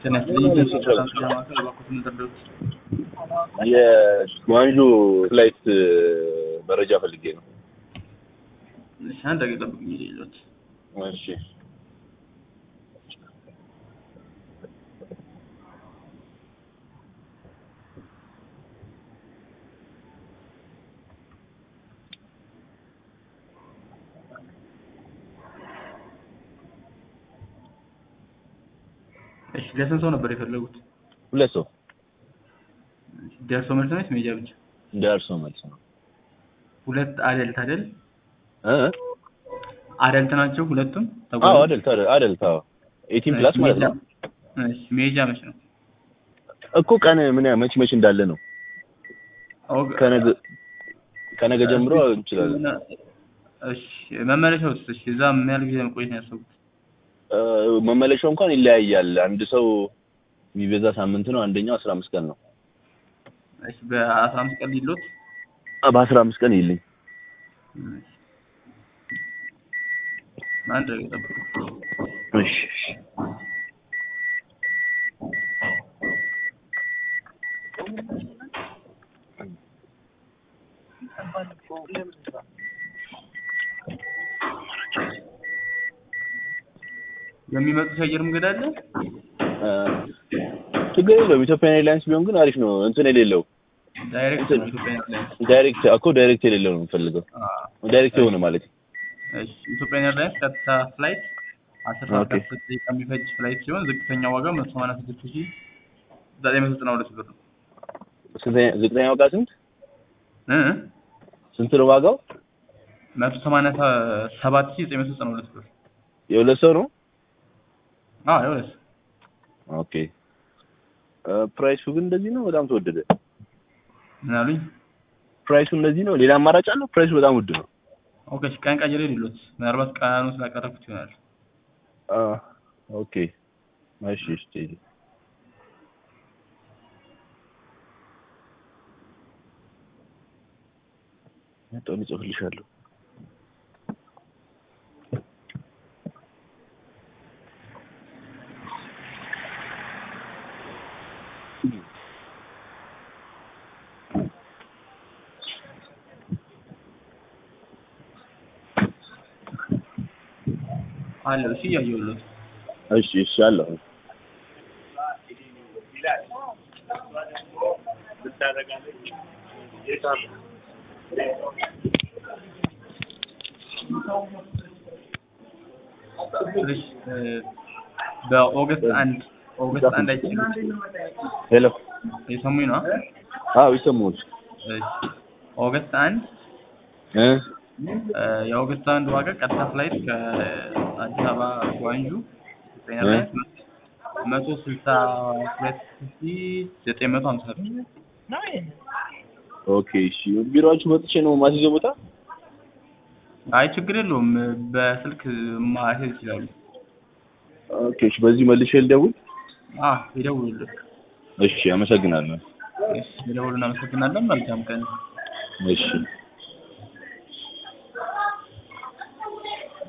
ጤና ይስጥልኝ። ኢትዮጵያ ማዕከል እባክዎት ምን ልርዳዎት? የጓንጆ ፍላይት መረጃ ፈልጌ ነው። እሺ አንድ ደቂቃ ጠብቁኝ። ይዤልዎት እሺ እሺ ለስንት ሰው ነበር የፈለጉት? ሁለት ሰው ደርሶ መልስ ነው ወይስ ሜጃ ብቻ? ደርሶ መልስ ነው። ሁለት አደልት አይደል? እ አደልት ናቸው ሁለቱም? አዎ አደልት አደልት አዎ ኤቲን ፕላስ ማለት ነው እሺ ሜጃ መች ነው? እኮ ቀን ምን ያ- መች መች እንዳለ ነው። ኦግ- ከነገ ከነገ ጀምሮ እንችላለን። እሺ መመለሻውስ? እሺ እዛ ምን ያህል ጊዜ መቆየት ነው ያሰቡት? እ መመለሻው እንኳን ይለያያል። አንድ ሰው የሚበዛ ሳምንት ነው፣ አንደኛው አስራ አምስት ቀን ነው። እሺ በአስራ አምስት ቀን ሊሎት በአስራ አምስት ቀን ይልኝ አንድ ደቂቃ ጠብቁ። እሺ እሺ የሚመጡት የአየር መንገድ አለ? እ ችግር የለውም። ኢትዮጵያን ኤርላይንስ ቢሆን ግን አሪፍ ነው። እንትን የሌለው ዳይሬክት ነው ኢትዮጵያ ኤርላይንስ። ዳይሬክት እኮ ዳይሬክት የሌለው ነው የምፈልገው። አዎ። ዳይሬክት የሆነ ማለት እሺ ኢትዮጵያን ኤርላይንስ ቀጥታ ፍላይት አስር ሰዓት ኦኬ። ከአስር ደቂቃ የሚፈጅ ፍላይት ሲሆን ዝቅተኛ ዋጋ መቶ ሰማንያ ስድስት ሺህ ዘጠኝ መቶ ዘጠና ሁለት ብር ነው። ስንተኛ ዝቅተኛ ዋጋ ስንት እ ስንት ነው ዋጋው? መቶ ሰማንያ ሰ- ሰባት ሺህ ዘጠኝ መቶ ዘጠና ሁለት ብር። የሁለት ሰው ነው። አዎ ይኸውልህ ኦኬ እ ፕራይሱ ግን እንደዚህ ነው። በጣም ተወደደ። ምን አሉኝ? ፕራይሱ እንደዚህ ነው። ሌላ አማራጭ አለው? ፕራይሱ በጣም ውድ ነው። ኦኬ እሺ ቀን ቀይሬ ሊሎት ምናልባት ቀኑ ስላቀረብኩት ይሆናል። አ ኦኬ እሺ እሺ ቴዲ መጣሁ እጽፍልሻለሁ። አለ እሺ እያየሁለት እሺ እሺ አለሁ። እሺ እ በኦገስት አንድ ኦገስት አንድ አይችልም ሄሎ የሰሙኝ ነው? አዎ ይሰማል። እሺ ኦገስት አንድ እ እ የኦገስት አንድ ዋጋ ቀጥታ ፍላይት ከአዲስ አበባ ጓንጁ ኢትዮጵያ ኤርላይንስ መቶ ስልሳ ሁለት ሺህ ዘጠኝ መቶ ሀምሳ ብር። ኦኬ እሺ ቢሮአችሁ መጥቼ ነው ማስይዘው ቦታ? አይ ችግር የለውም በስልክ ማሄድ ይችላሉ። ኦኬ እሺ በዚህ መልሼ ልደውል? አ ይደውሉልን። እሺ አመሰግናለሁ። እሺ ይደውሉልን። እናመሰግናለን። መልካም ቀን። እሺ